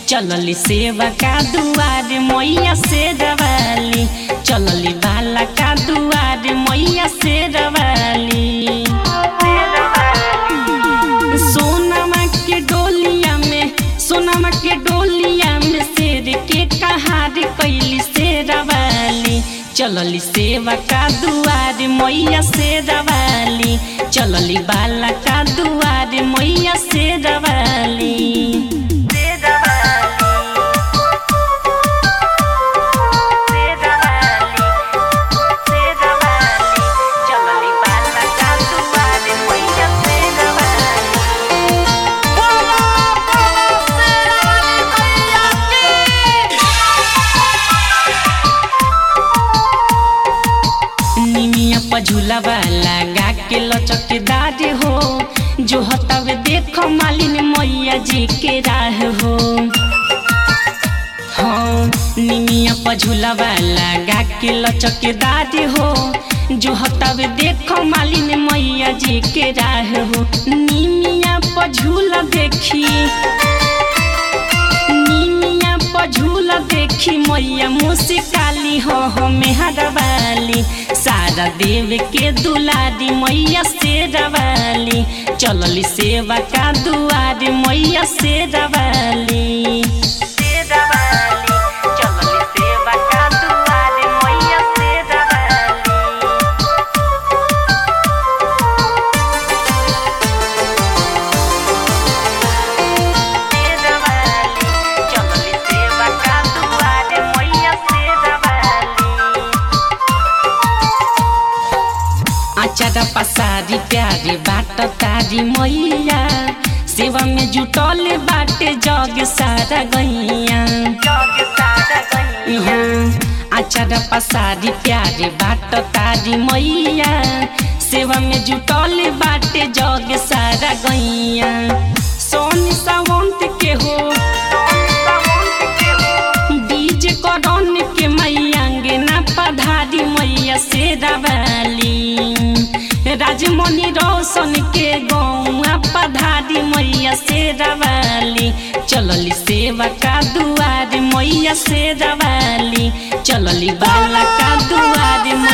चलली सेवा का दुआर मैया से रवाली चलली बाला का दुआर मैया से रवाली सोनमा के डोलिया में सोनमा के डोलिया में शेर के कहार कैली से रवाली चलली सेवा का दुआर मैया से रवाली चलली बाला का दुआर मैया से रवाली चलली बाला का दुआर मैया से रवाली बोला बोला शेरावाली मैया की निमिया पझुलावा लगा के लचकदार हो जो हतावे देखो मालिन मैया जी के राह हो हाँ निमिया पझुलावा लगा के लचकदार हो जो हतावे देखो मालिन मैया जी के राह हो निमिया पझुला देखी निमिया पझुला देखी मैया मुस्काली हो हो मेहरवाली सारा देव के दुलारी मैया से रवाली चलली सेवा का दुआर मैया से रवाली चलली सेवा का दुआर मैया से रवाली चलली सेवा का दुआर मैया से रवाली आचारा पसारी प्यारे बाट तारी मैया सेवा में जुटल बाटे जग सारा गैया आचारा पसारी प्यारे बाट तारी मैया सेवा में जुटल बाटे जग सारा गैया सोनी सावंत के हो डीजे करन के मैया अंगना पधारी मैया से रवाली राजमणि रोशन के गौआ पधारी मैया से रवाली चलली सेवा का दुआर मैया से रवाली चलली बाला का दुआर